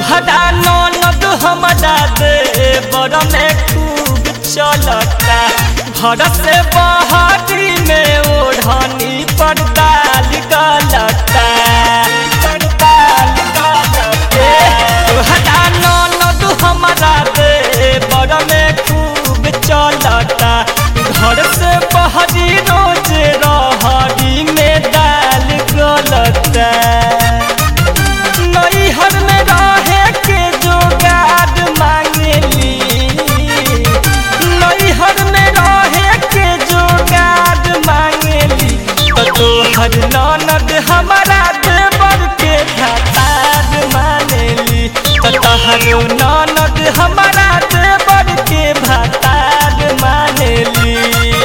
तोहरा ननद हमरा दे बड़ में खूब चलता घर से बहरी में ओढ़नी पर डाल गलता तोहरा ननद हमरा दे बड़ में खूब चलता घर से बहरी रोज रहरी में डाल गलता नैहर में रहे के जोगाड़ मांगेली नैहर में रहे के जोगाड़ मांगेली तो तोहर ननद हमारा देवर के भतार मानेली तो तोहर ननद हमारा देवर के भतार मानेली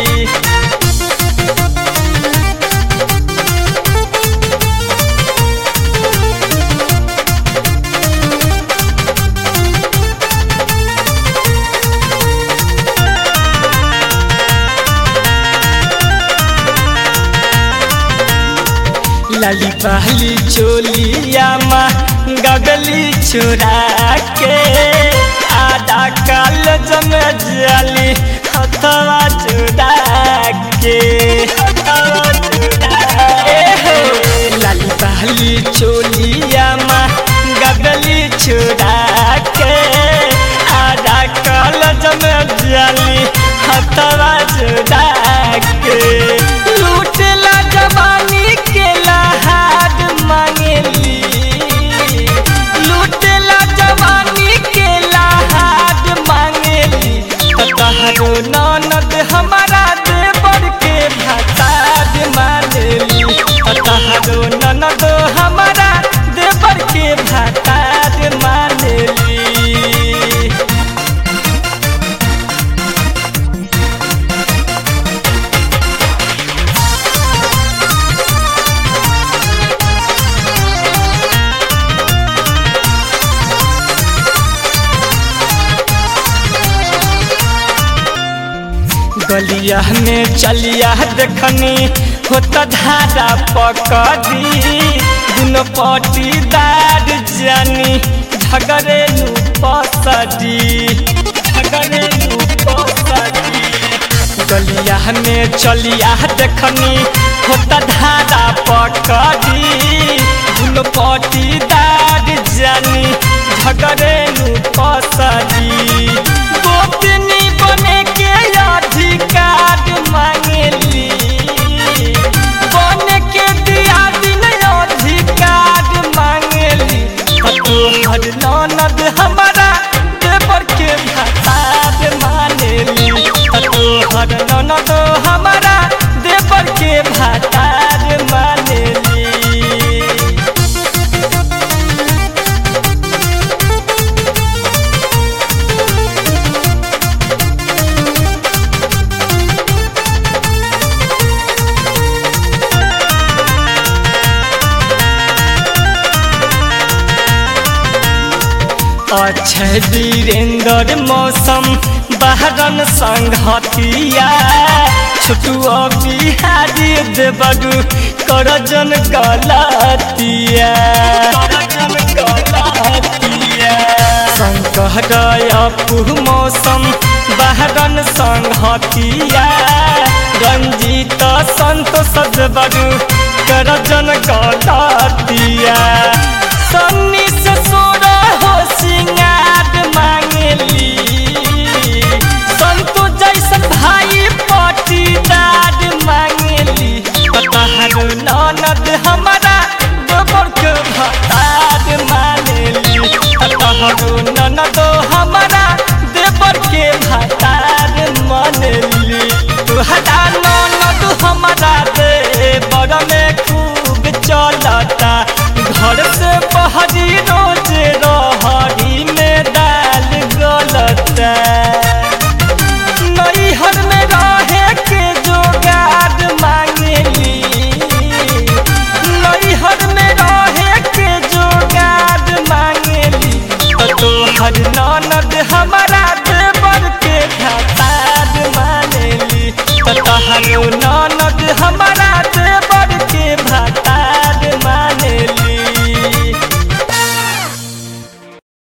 लाली पहली चोलिया माँ गगली चुरा के आधा काल जम जाली हथवा चुरा के हथवा चुरा के। लाली पहली चोलिया माँ गगली चुरा के आधा काल जम जाली हथवा चुरा के लूटला जवानी के लहार मांगेली लूटला जवानी के लहार मांगेली तहरो ननद हमारा देवर के भतार मानेली तहरो ननद हमारा देवर के भतार मानेली गलिया में चलिया देखनी होता धारा पकड़ी दुनो पटीदार जानी झगड़े नु पसड़ी झगड़े नु पसड़ी गलिया में चलिया देखनी होता धारा पकड़ी दुनो पटीदार जानी झगड़े नु पसड़ी गोपनी बने के अधिकार मांगेली बने के दिया दिन अधिकार मांगेली तोहर ननद हमारा देवर के भतार मानेली तोहर ननद हमारा देवर के भतार मानेली अक्षय वीरेंद्र मौसम बहरन संघतिया छोटू बिहारी देवरू करजन गलतिया संकट अपू मौसम बहरन संघतिया रंजीत संतोष देवरू करजन गलतिया सन्नी से सोरा हो सिंगार मांगली संतो जैसन भाई पटीदार मांगली तहर ननद हमारा गोबर के भतार मानेली तहर ननद हमारा देवर के भतार मानेली तुहरा ननद हमारा देवर में खूब चलता घर से बहरी रोज रहरी में डाल गलता नैहर में रहे के जोगाड़ मांगेली नैहर में रहे के जोगाड़ मांगेली तोहर ननद हमारा देवर के भतार मानेली तहर ननद हमारा